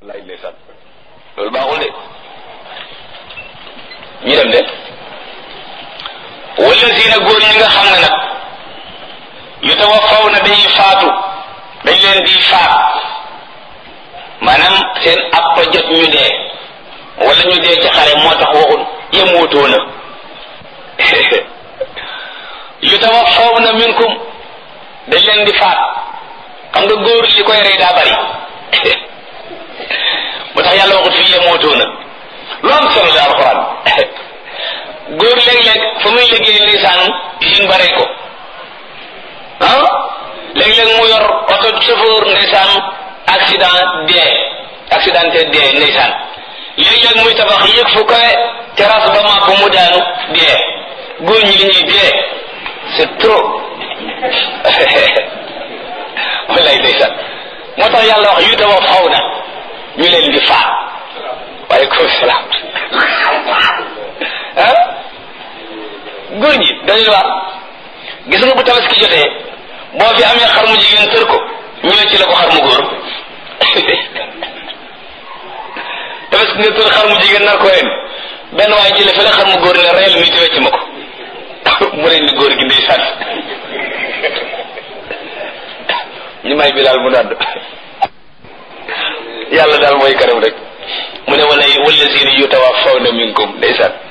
lay ndeysaan loolu baaxul de ñu dem de wala siina góor ñi nga xam ne nag yu tawaffaw na dañuy faatu dañ leen di faat maanaam seen appa jot ñu dee wala ñu dee ci xare moo tax waxul yemuutoona yu tawaffawna minkum dañ leen di faat xam nga góor li koy rey daa bari moo tax yàlla waxut fii yemuutoona lu am solo la alxuraan góor léeg-léeg fa muy liggéey ndeysaan usine bare ko ah léeg-léeg mu yor oto chauffeur ndeysaan accident dee accidenté dee ndeysaan léeg-léeg muy tabax yëg fu kawe terrasse ba màpp mu daanu dee góor ñi li ñuy dee c'est trop wallaay ndeysaan moo tax yàlla wax yu tawa faw na ñu leen di faat waaleykum salaam ah góor ñi dañuy wax gis nga bu tabaski jotee boo fi amee xar mu jigéen tër ko ñëwee ci la ko xar mu góor tabaski nga tër xar mu jigéen nar ko ren benn waaye jële fële xar mu góor ne reyal mi wecc ma ko mu ren ni góor gi ndeysaan ñu may bi daal mu nàdd yàlla daal mooy karam rek mu ne wala wallazina yutawaffawna minkum ndeysaan